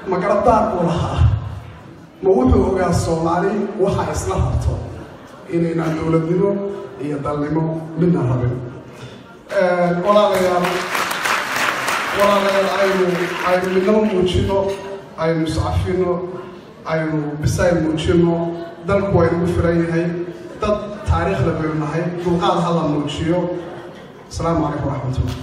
magaradaan uu lahaa ma wuxuu ogaa soomaali waxa isla rabto inaynaan dowladnimo iyo dalnimo midna rabin walaalayaal walaalayaal aynu aynu midnamo muujino aynu iscafino aynu bisayl muujino dalku waa inagu filan yahay dad taariikhda baynu nahay dulqaad hala muujiyo asalaamu calaykum waraxmatullah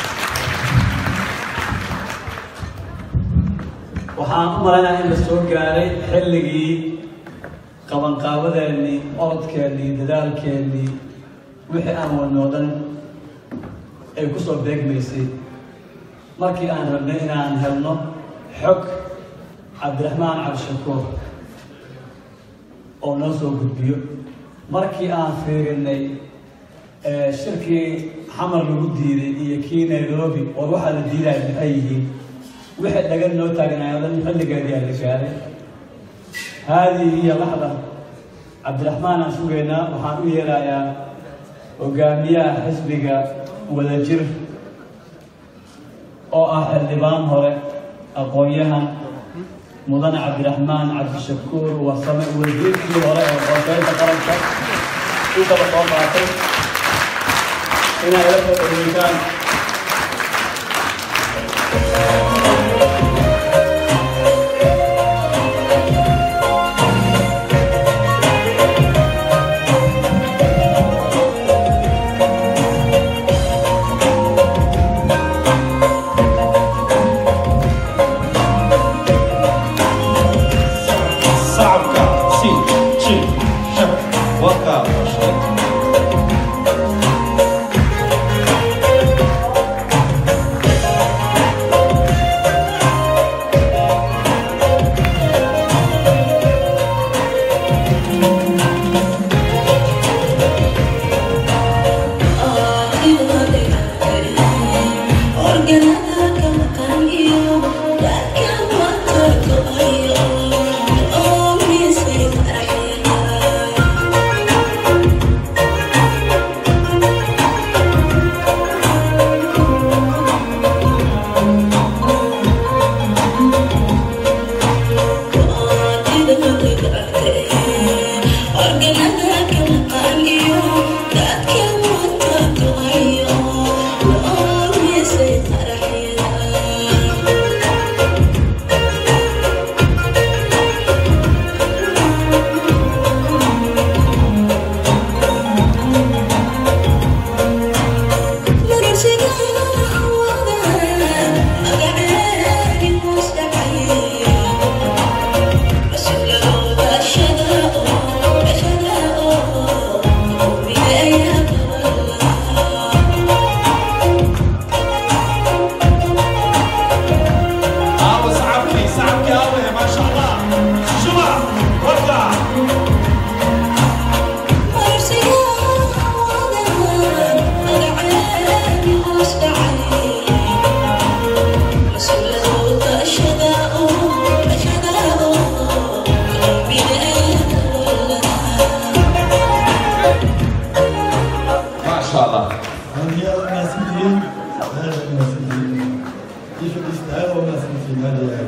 waxaan u malaynaa in la soo gaaray xilligii qabanqaabadeennii orodkeennii dadaalkeennii wixii aan wadnoo dhan ay ku soo beegmaysay markii aan rabnay inaan helno xog cabdiraxmaan cabdishakuur oo noo soo gudbiyo markii aan fiirinay shirkii xamar lagu diiday iyo kii nairobi war waxaa la diidaya maxay yihiin wixii dhagan noo taagnaay oo dhan xilligeedii aa la gaaray haadii iyo laxda cabdiraxmaan aan sugaynaa waxaan u yeerayaa hogaamiyaha xisbiga wadajir oo ah xildhibaan hore aqoon-yahan mudane cabdiraxmaan cabdishakuur wasame wasiirkii hore ee qorsheynta qaranka u kala soo qaatay inay la soo dhaweytaan صعبك سي شي شك وكا شك عاوز صعبكي صعبكي قوي ما شاء الله شبع وكا ما شاء الله هذه المناسبين هذا المناسبين كيف الاستعارة والمناسبين هذه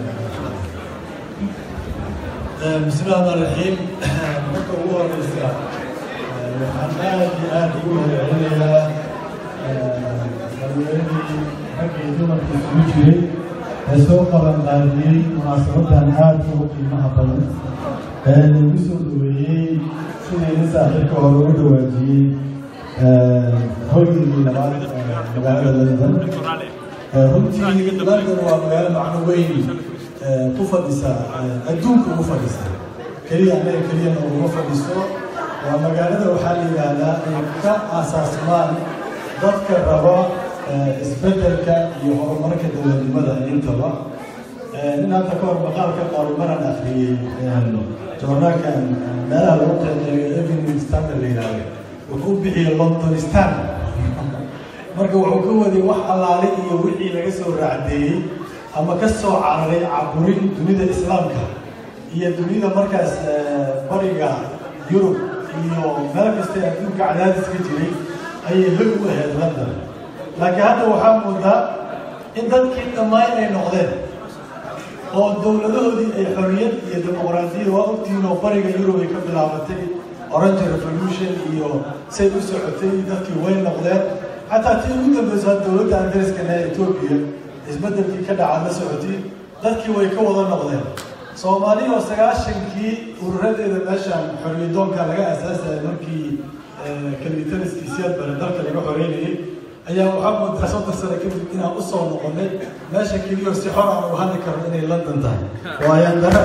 بسم الله الرحمن الرحيم marka ugu horeysa waxaan aad iyo aad ugu mahadcelinayaa dhalinyaradi ragga iyo dumarka isugu jiray ee soo qaban qaadiyey munaasabadan aad ugu qiimaha badan ee lagu soo dhaweeyey sidayna saaxiibka hore ugu dhawaajiyey hoygii labaad ee magaalada london runtii london waa magaalo macno weyn ee ku fadhisa ee adduunka ugu fadhisa keliya anaga keliyana uguma fadhiso waa magaalada waxaa la yidhaahdaa ay ka aasaasmaan dadka raba ee isbeddelka iyo horumarka dowladnimada intaba nin hadda ka hor maqaalka qaarumaran akhriyey joornaalkan meelaha lagu qeexeeyo evening standard la yidhaahdo wuxuu bixiyey londonistan marka wuxuu ka waday wax allaale iyo wixii laga soo raacdeeyey ama ka soo cararay caburin dunida islaamka iyo dunida markaas bariga yurub iyo meel kasta ee adduunka cadaadis ka jiray ayay hog u ahayd london laakiin hadda waxaa moodaa in dadkii dhammaan ay noqdeen oo dowladahoodii ay xorriyad iyo dimuqraadiyad waa ogtihiin oo bariga yurub ay ka bilaabatay orange revolution iyo say u socotay dadkii way noqdeen xataa tii ugu dambeysa dowladda ingiriiskana ee etoobiya isbeddelkii ka dhaca la socotay dadkii way ka wada noqdeen soomaaliya oo sagaashankii ururadeeda meeshaan xorriyadoonka laga aasaasayay markii kalitaliskii siyaad bare dalka laga xoreynayay ayaa waxaa moodaa soddon sano kadib inaan usoo noqonay meesha keliyo si xor aan u hadli karno inay london tahay waayaan dara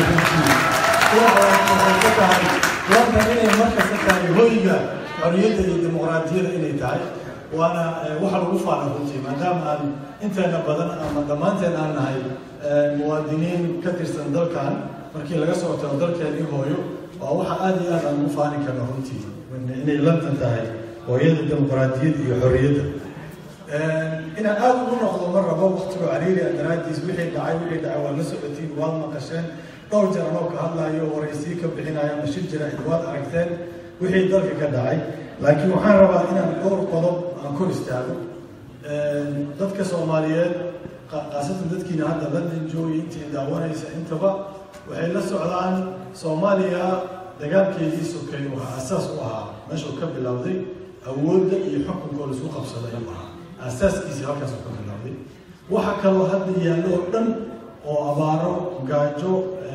ka tahay london inay markasta tahay hoyga xorriyadda iyo dimuqraadiyada inay tahay waana waxa lagu faana runtii maadaama aan inteena badan ama dhammaanteen aan nahay muwaadiniin ka tirsan dalkan markii laga soo tago dalkeenii hooyo waa waxa aada iyo aad aan ugu faani karno runtii inay london tahay hooyada dimuqraadiyadda iyo xorriyadda inaan aada ugu noqdo mar rabo waktigo cariiri a daraadiis wixii dhacay wixii dhacay waa la socotiin waad maqasheen dhowr jeer anoo ka hadlayo waraysii ka bixinayo ama shir jira waad aragteen wixii dalka ka dhacay laakiin waxaan rabaa inaan dhowr qodob aan kor istaago dadka soomaaliyeed khaasatan dadkiina hadda london joogay intii daawanaysa intaba waxay la socdaan soomaaliya dagaalkeedii sokeey waxaa asaas u ahaa meeshuu ka bilowday awoodda iyo xukunkoo laisku qabsaday ayuu ahaa aasaaskiisii halkaasuu ka bilowday waxa kaloo hadda yaallo oo dhan oo abaaro gaajo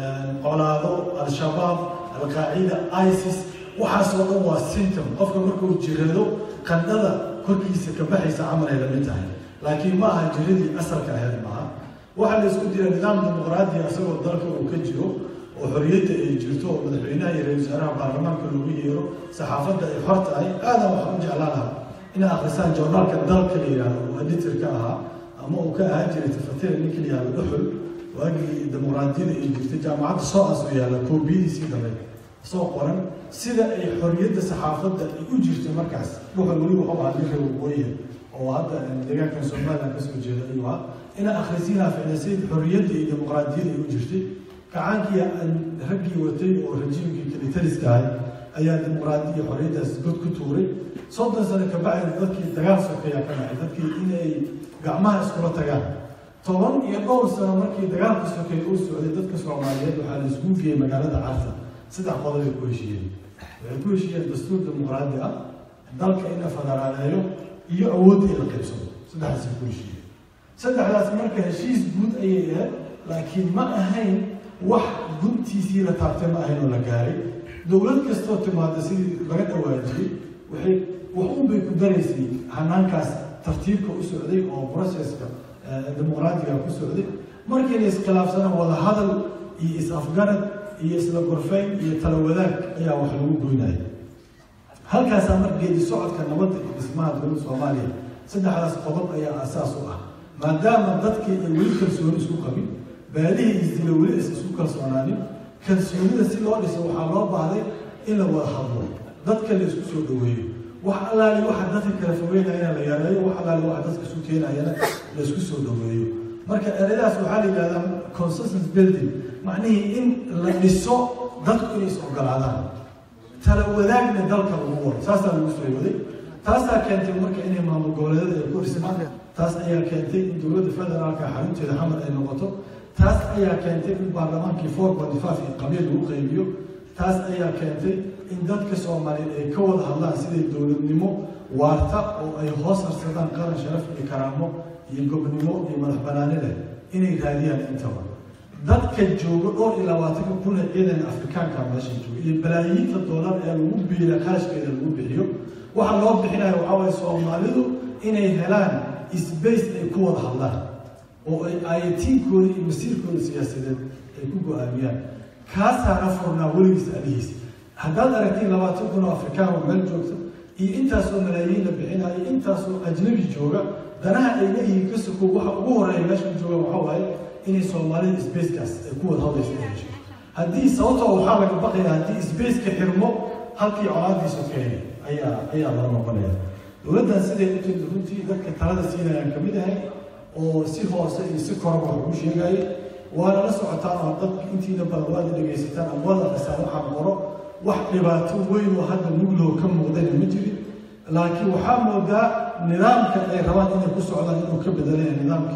colaado al-shabaab al-qaacida isis waxaasoo dhan waa symptom qofka markuu jirado qandhada korkiisa ka baxaysa camal ay lamid tahay laakiin ma aha jiradii asalka ahayd maaha waxaa la isku jira nidaam dimuqraadiya isagoo dalka uu ka jiro oo xorriyadda ay jirto oo madaxweynaha iyo ra-isul wasaaraha baarlamaanka loogu yeero saxaafadda ay xor tahay aadan waxaan u jeclaan lahaa inay akhrisaan journaalka dalka la yidhaahdo oo editor ka ahaa ama uu ka ahaan jiray tafatira ninka la yihahdo dhuxul waagii dimuqraadiyada ay jirtay jaamacadda soo aas u yaalla koobiyadiisii dambe soo qoran sida ay xorriyadda saxaafadda ay u jirto markaas dhuxul weli wuxuu ahaa nin reer waqooyiga oo hadda deegaankan somaliland kasoo jeeda ayuu ahaa ina akhrisiinaa ficnasay xorriyadda iyo dimuqraadiyada ay u jirtay gacaankii raggii watay oo rajiimkii kalitaliska ahay ayaa dimuqraadi iyo xorriyaddaas god ku tuuray soddon sano ka bacdi dadkii dagaal sokeeyaa ka dhacay dadkii inay gacmaha iskula tagaan toban iyo dhowr sano markii dagaalka sokeeye uu socday dadka soomaaliyeed waxaa la iskugu geeyey magaalada carta saddex qodob ay ku heshiiyeen waxay ku heshiiyeen dastuur dimuqraadi ah dalka in la federaaleeyo iyo awoodda in la qaybsado saddexdaasay ku heshiiyeen saddexdaas marka heshiis guud ayay ahayd laakiin ma ahayn wax guntiisii la taabtay ma ahayn oo la gaaray dowlad kastoo timaada sidii laga dhawaajiyey waxay wax un bay ku daraysay hanaankaas tartiibka u socday oo processka dimuqraadiga ku socday markii la iskhilaafsana wada hadal iyo is-afgarad iyo isla gorfeyn iyo tala wadaag ayaa wax lagu goynaya halkaasaa mar geedi socodka nabadda iyo dhismaha dowladda soomaaliya saddexdaas qodob ayaa asaas u ah maadaama dadkii ay weli kalsooni isku qabin baalihii isdila weli is isku kalsoonaanin kalsoonida si loo dhiso waxaa loo baahday in la wada hadlo dadka la isku soo dhaweeyo wax allaali waxa dadka kala fogeynayana la yareeyo wax allaali waxa dadka isu keenayana la isku soo dhaweeyo marka ereyadaas waxaa la yidhahdaa consensus building macnihii in la dhiso dadku inay is ogolaadaan tala wadaagna dalka lagu wado saasaa lagu soo waday taasaa keentay marka inay maamul goboleedyada ay ku dhismaan taas ayaa keentay in dowladda federaalka xarunteeda xamar ay noqoto taas ayaa keentay in baarlamaankii four point five iyo qabiil lagu qaybiyo taas ayaa keentay in dadka soomaaliyeed ay ka wada hadlaan siday dowladnimo waarta oo ay hoos harsadaan qaran sharaf iyo karaamo iyo gobnimo iyo madax banaani leh inay raadiyaan intaba dadka jooga dhowr iyo labaatanka kun ee ciidan afrikaanka meesha jooga iyo balaayiinta doolar ee lagu biila qarashkeeda lagu bixiyo waxa loo bixinayo waxaa waye soomaalidu inay helaan sbace ay ku wada hadlaan oo ay ayatiinkooda iyo masiirkooda siyaasadeed ay ku go-aamiyaan kaasaana furnaa weligiis alihiis haddaad aragtiin labaatan kun oo afrikaan oo meel joogta iyo intaasoo malaayiin la bixinaya iyo intaasoo ajnabi jooga danaha ay leeyihiin ka sokow waxa ugu horeeya meesha jooga waxaa waaye inay soomaalida sbacekaas ay ku wada hadlaysa ay hesho haddii sababtoo waxaa laga baqaya haddii sbaceka xirmo halkii colaadiisu keenay ayaa ayaa loo noqonaya dowladdan siday u timid runtii dadka talada siinayaan kamid ahay oo si hoose iyo si koraba wax ugu sheegayay waana la socotaan oo dadka intiina badan waada dhegaysataan ama waada akrisaan waxaan qoro wax dhibaato weyn oo hadda muglow ka muuqdana ma jirin laakiin waxaa moodaa nidaamka ay rabaan inay ku socdaan inuu ka bedelaya nidaamkii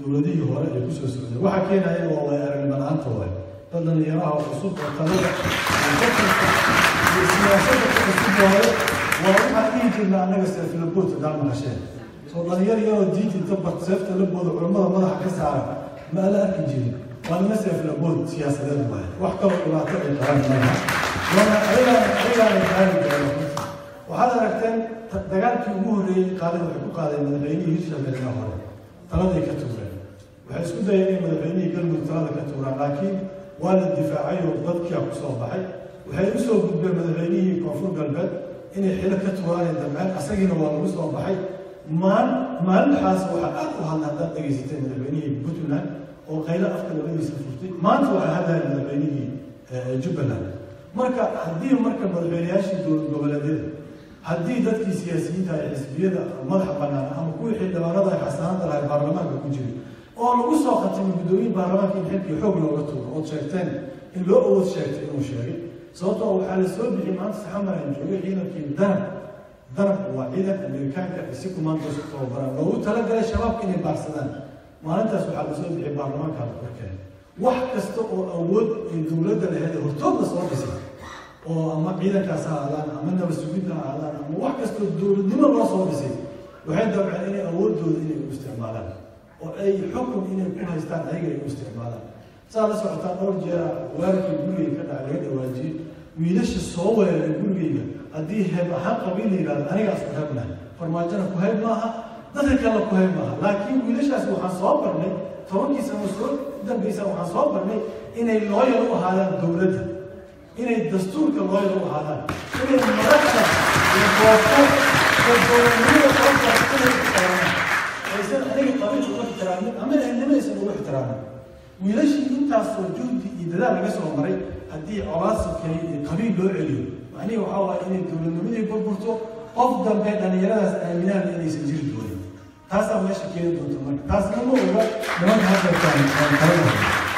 dowladihii hore ay kusoo socdeen waxaa keenaya waa way aragnimo la-aanta waay dad dhalinyaraha oo cusub oo talada iyo fakarka iyo siyaasadda ka cusub waaye waa waxaan dhihi jirna annaga seeflaboodka daa maqasheen soo dhalinyar yaroo diinta inta bart seefta la booda culammada madaxa ka saara ma ala arki jirin waa nima seeflabood siyaasadeed waaye wax kaloo dhibaato ay qabaan malaha waana ayagaan ayagaana gaari doona waxaad aragteen dagaalkii ugu horreeyey qaadeen waxay ku qaadeen madaxweynihii hirshabelle hore taladay ka tuureen waxay isku dayeen inay madaxweynihii galmudug talada ka tuuraan laakiin waa la difaacay oo dadkia ku soo baxay waxay u soo gudbeen madaxweynihii koonfur galbeed inay xilo ka tuuraanay damceen asagiina waa lagu soo baxay maal maalintaas waxaa aad u hadla haddaad dhegaysatay madaxweynihii puntland oo qaylo afka labadiisa furtay maanta waxaa hadlaya madaxweynihii jubbaland marka haddii marka madaxweynayaashii dowlad goboleedyada haddii dadkii siyaasiyiinta ay xisbiyada madaxa bannaan ama kuwii xildhibaanada ay xasanaanta lahay baarlamaanka ku jiray oo lagu soo khatimay guddoomiye baarlamaanka in xilkii xoog looga tuuro ood sheegteen in loo awood sheegtay inuu sheegay sababtoo waxaa la soo bixiyey maanta saxamar aan joogay ciidankii danab danab waa ciidan amerikaanka si kumaandoos ku tababaraan loogu talagalay shabaabka inay baarsadaan maalintaas waxaa la soo bixiyey baarlamaanka la korkeen wax kasta oo awood ay dowladda laheed hortoodna soo dhisay oo ama ciidankaas ha aadaan ama nabad sugidda ha aadaan ama wax kastoo dowladnimo loo soo dhisay waxay dabceen inay awoodooda inay u isticmaalaan oo ay xukun inay ku haystaan ayaga ay u isticmaalaan saa la socotaan dhowr jeera weerarkii gurigay ka dhaca laga dhawaajiyey wiilasha soo weeraray gurigayga haddii heeb ahaan qabiil la yidhahdo anigaas ku heebnahay farmaajona ku hayb maaha dadka kale ku hayb maaha laakiin wiilashaas waxaan soo barnay tobankii sano soo dambaysa waxaan soo barnay inay looyal u ahaadaan dowladda inay dastuurka looyal u ahaadaan inay madaxda iyo koofo iyo dowladnimada qoobkaas inay ixtiraamaan aysan aniga qabiil ugu ixtiraamin ama ehelnimaysan ugu ixtiraamin wiilashii intaasoo juhdi iyo dadaal laga soo maray haddii colaasibkay iyo qabiil loo celiyo macnihi waxaa waaya inay dowladnimadii burburto qof dambe dhallinyaradaas aaminaan inaysan jiri doonin taasaa meesha keeni doonta marka taasna ma oga nimanka haddeertaan aan kalanahay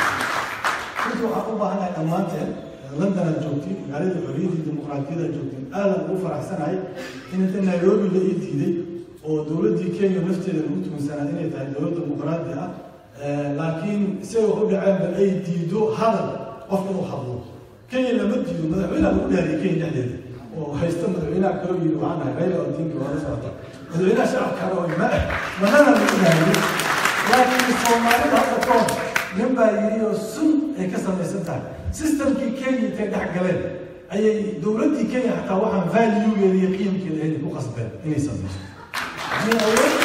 runtii waxaan u baahanahay dhammaanteen london aad joogtay magaalada xorriyaddii dimuqraadiyada aad joogtay aadan ugu faraxsanahay inta nairobi la ii diiday oo dowladdii kenya lafteeda lagu tugansanaa inay tahay dowlad dimuqraadi ah laakiin isagoo u dhaceenba ay diido hadal qof inuu hadlo kenya lama diido madaxweynaha lagu dhaariyay kenya dhexdeeda oo haysta madaxweynaha kaloo yidhi waxaan nahay rayla odinka waa la socota madaxweynaha shacabkana oo ma manana lagu dhaariyay laakiin soomaalida hadda ka hor nin baa yidhi oo sun ay ka samaysan tahay systemkii kenya intay dhex galeen ayay dowladdii kenya xataa waxaan valuegeeda iyo qiimkeeda ay ku qasbeen inay samayso yani awood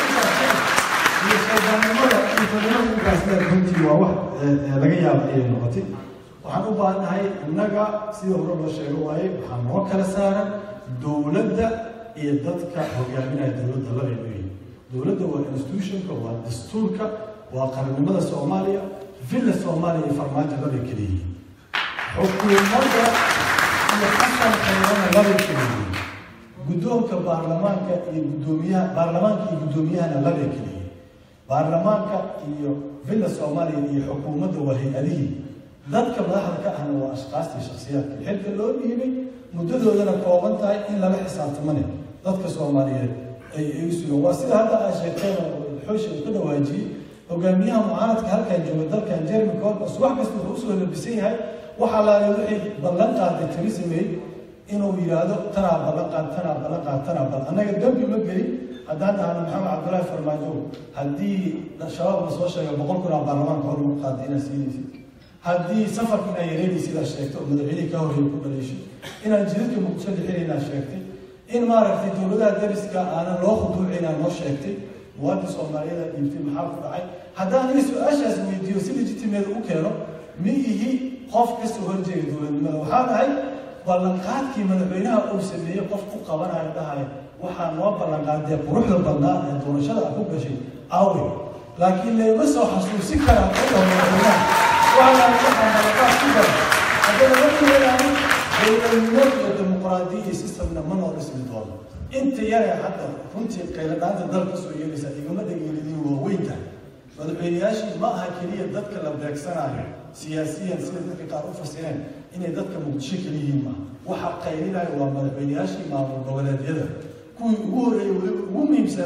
iyo shaydaannimada iyo fadnimada ugaasleed runtii waa wax laga yaaba ayay noqotay waxaan u baahannahay innaga sida hore loo sheego waaye waxaa noo kala saaran dowladda iyo dadka hogaaminaya dowladda labay leeyihin dowladda waa institutionka waa dastuurka waa qarannimada soomaaliya villa soomaaliya iyo farmaajo labay kala yihiin xukuumadda iyo xasankeedana labay kala yihiin guddoonka baarlamaanka iyo guddoomiyaha baarlamaanka iyo guddoomiyahana labay kala yihiin baarlamaanka iyo villa soomaaliya iyo xukuumadda waa hay-adihii dadka madaxda ka ahna waa ashkaastii shaksiyaadka xilka loo dhiibay muddadoodana kooban tahay in lala xisaabtamane dadka soomaaliyeed ay ay u sugan waa sida hadda aa sheegteen oo xoosha uu ka dhawaajiyey hogaamiyaha mucaaradka halkan jooga dalkan jeremy corbus wax kasta wuxuu usoo labisan yahay waxaa laala wixii ballan qaaday theresa may inuu yidhaahdo tanaa ballan qaad tanaa ballan qaad tanaa ballan annaga dembi ma gelin haddaan dhahno maxamed cabdullaahi farmaajo haddii shabaab la soo sheegay boqol kun aa baarlamaanka hormar qaaday inaad siinaysid haddii safarka inaa yareynay sidaa sheegtay oo madaxweynihii ka horreeyay ku dhaleeshay inaan jidadka muqdisho dhixinaynaa sheegtay in maaragtay dowladaha dariska aanan loo khuduucinaa noo sheegtay muwaadin soomaaliyada dhiibtay maxaa ku dhacay haddaan aniga su-aashaas weydiiyo si legitimeeda u keeno ma ihi qof kasoo horjeega dowladnimada waxaa dhahay ballanqaadkii madaxweynaha uu sameeyey qof ku qabanayo dhahaya waxaa noo ballanqaadee quruxda badnaa ee doorashada a ku gashay awe laakiin layma soo xasuusi karaa quruxda madaxweynaha waxaa waxaa ballanqaad ku gala haddana markii leedahay dowladnimo iyo dimuqraadiya iyo systemna ma noo dhismi doono inta yaree hadda runtii qayladhaanta dalka soo yeelaysa igama dhageelidin waaweynta madaxweynayaashii ma aha keliya dadka la beegsanayo siyaasiyan sida dadka qaar u fasireen inay dadka muqdisho keliyihiin maaha waxa qaylinaya waa madaxweynayaashii maamul goboleedyada kuwii ugu horreeyey weliba ugu muhiimsanaa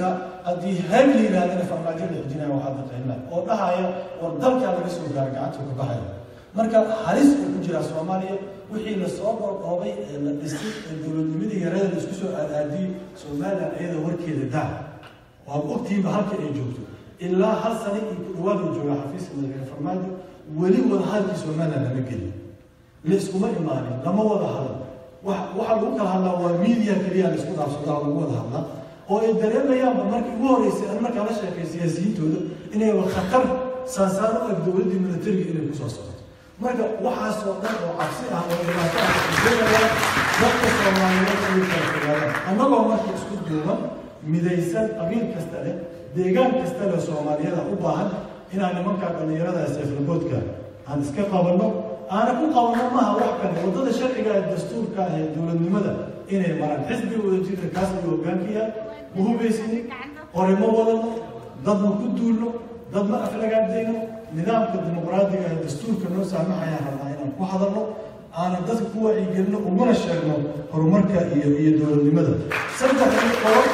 haddii hayb la yidhahdana farmaajo la xijinaya waxaa daqaynaa oo dhahaya war dalkaa laga soo gaara gacanta ka baxaya marka halis uu ku jiraa soomaaliya wixii lasoo qorqoobay ee la dhisay ee dowladnimadii yareeda la isku soo aadaadiyey somalilan iyada warkeeda daa waad ogtihiinba halka ay joogto ilaa hal sano iyo ku dhawaad uu joogaa xafiiska madaxweyne farmaajo weli wada hadalkii somalilan lama gelin la iskuma imaanin lama wada hadal wax waxaa lagu kala hadlaa waa media keliya la isku dhaafsadaa lagu wada hadlaa oo ay dareemayaanba markii ugu horreysay an markaa la sheekay siyaasiyiintooda inay khatar saasaan u eg dowladdii militariga inay kusoo socoto marka waxaasoo dhan oo cabsi ah oo dhibaato ah ujeedayaan dadka soomaaliyeed inay kala fogaadaan annagoo marka isku duuban midaysan qabiil kasta leh deegaan kasta leh soomaaliyada u baahan inaan nimankaa dhallinyarada seeflaboodka aan iska qabanno aana ku qabanno maaha wax kale waddada sharciga ee dastuurka ee dowladnimada inay maraan xisbiga wadajirka kaas ayuu hoggaanka yahay ma hubaysinin qore ma wadano dad ma ku duulno dad ma aflagaadayno nidaamka dimuqraadiga ee dastuurka noo saamaxayaan rabnaa inaan ku hadalno aanan dadka ku wacyigelino uguna sheegno horumarka iyo iyo dowladnimada saddexdii qodob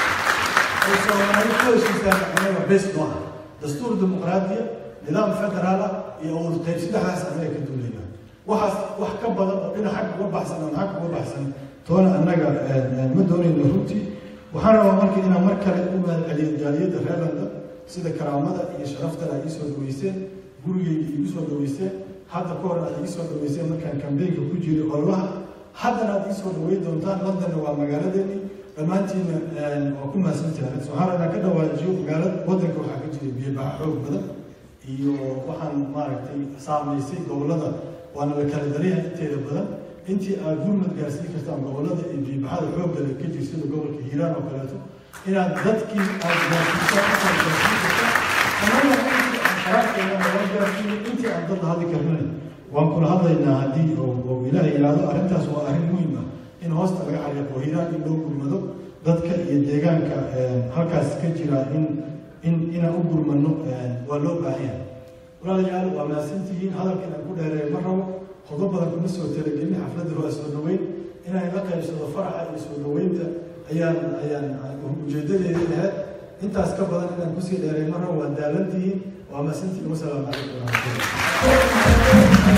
ay soomaali ku heshiisaan anaga bes noo ah dastuur dimuqraadiya nidaam federaal ah iyo awurtayb saddexdaas anaga ka duulayna waxaas wax ka badan oo dhinac xag uga baxsan oo xag uga baxsan toona annaga ma doonayno runtii waxaan rabaa marka inaan mar kale u mahadceliyo jaaliyadda reer london sida karaamada iyo sharaftana ay isoo dhaweyseen gurigeyga igu soo dhaweyseen hadda ka hor aad ii soo dhaweyseen markaan kambeynka ku jiray ololaha haddana aad ii soo dhaweyn doontaan londonna waa magaaladeeni dhammaantiina waa ku mahadsantahay waxaan rabnaa ka dhawaajiyo magaalada waddanka waxaa ka jira biyobaxa xoog badan iyo waxaan maaragtay saamaysay gobollada waana la kala daryaha inteeda badan intii aad gurmad gaarsiin kartaan gobollada iyo biyobaxada xoogga leh ka jir sida gobolka hiiraan oo kaleeto inaad dadkii aad gaarsiisaan intaad gaarsiin kartaan annaga intii aan qaraarkeena loo gaarsiiyo intii aan dad hadli karnay waan kula hadlaynaa haddii oo ilaahay yidhaahdo arrintaas waa arrin muhiim ah in hoosta laga xariiqo hiiraan in loo gurmado dadka iyo deegaanka halkaas ka jira in in inaan u gurmano waa loo baahan yahay walaalayaal waa mahadsantihiin hadalka inaan ku dheereeyo ma rabo qodob badan kuma soo talagelin xafladda waa soo dhaweyn inaan la qaybsado faraxa iyo soo dhaweynta ayaan ayaan ujeedadeedii ahayd intaas ka badan inaan kusii dheereeyo ma rabo waa daalantihiin waa mahadsantihiin wasalaamu calaykum waraxmatullahi